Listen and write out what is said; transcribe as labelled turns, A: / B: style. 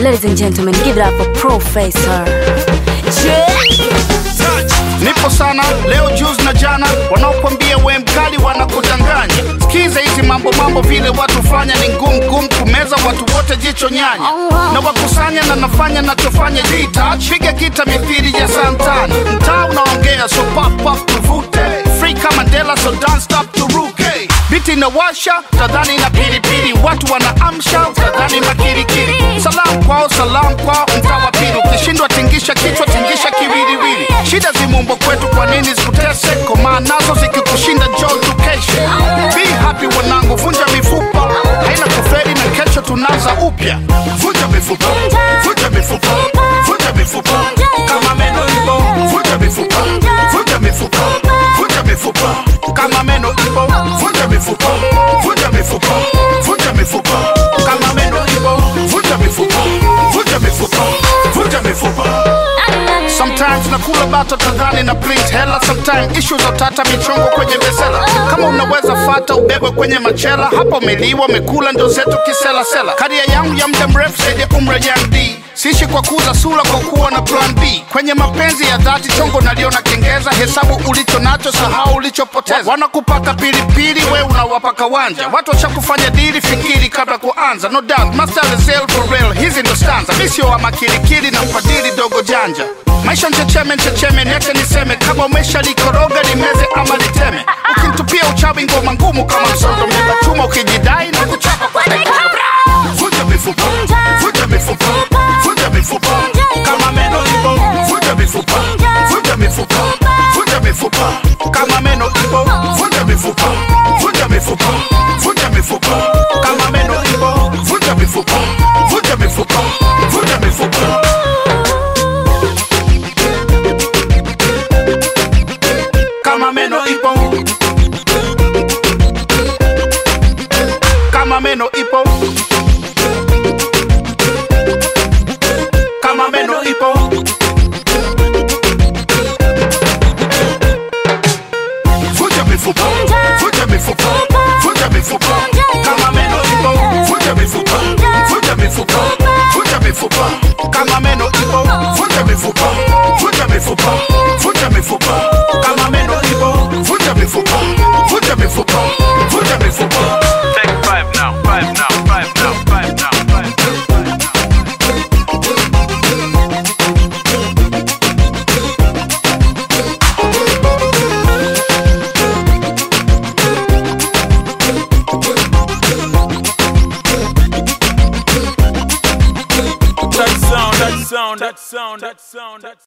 A: Ladies and gentlemen, give it up for Professor.
B: Nipo sana leo juzi na jana, wanaokwambia we mkali wanakudanganya. Sikiza hizi mambo mambo, vile watu fanya ni ngumu ngumu kumeza watu wote, jicho nyanya na wakusanya na nafanya nachofanya jita piga kita mithili ya santana, mtaa unaongea so pop pop tuvute free kama Mandela so don't stop turuke biti inawasha tadhani na pilipili, watu wanaamsha tadhani makirikiri. Salam kwao salam kwao, mtaa wa pili ukishindwa tingisha kichwa tingisha kiwiliwili. Shida zimumbo kwetu, kwa nini zikutese? Komaa nazo zikikushinda njoo tukeshe. Be happy wanangu, vunja mifupa haina kuferi na kesho tunaanza upya. Vunja mifupa, vunja mifupa, vunja mifupa kama meno ipo, vunja mifupa, vunja mifupa, vunja mifupa kama meno ipo, vunja mifupa, vunja mifupa, vunja mifupa kama meno ipo, vunja mifupa, vunja mifupa, vunja mifupa. Sometimes nakula bato tadhani na print hela, sometimes issue za utata michongo kwenye besela. Kama unaweza fata ubebwe kwenye machela, hapo umeliwa umekula ndo zetu kiselasela. Karia yangu ya muda mrefu zaidi ya umri ya D Sishi kwa kuuza sura kwa kuwa na plan B. Kwenye mapenzi ya dhati chongo naliona kengeza, hesabu ulicho nacho, sahau ulichopoteza. Wanakupaka pilipili, we unawapa kawanja. Watu washakufanya dili, fikiri kabla kuanza. No doubt, master is real for real, hizi ndo stanza. Mi sio wa makilikili na mfadhili dogo janja. Maisha nchecheme nchecheme, niache niseme, kama umesha likoroga limeze ama liteme. Ukinitupia uchawi ngoma ngumu kama msondo, mlima chuma ukijidai na kuchapa kwa Vunja mifupa, vunja mifupa, vunja mifupa kama meno ipo, vunja mifupa, vunja mifupa, vunja mifupa kama meno ipo, vunja mifupa, vunja mifupa, vunja mifupa kama meno ipo, vunja mifupa, vunja mifupa, vunja mifupa. Kama meno ipo, kama meno ipo kama meno ipo vunja mifupa vunja mifupa vunja mifupa kama meno ipo vunja mifupa vunja mifupa vunja mifupa kama meno ipo vunja mifupa vunja mifupa vunja mifupa kama meno ipo vunja mifupa vunja mifupa vunja mifupa
C: Take five now, five now, five now, five now, five now. That sound, that sound, that sound, that sound, that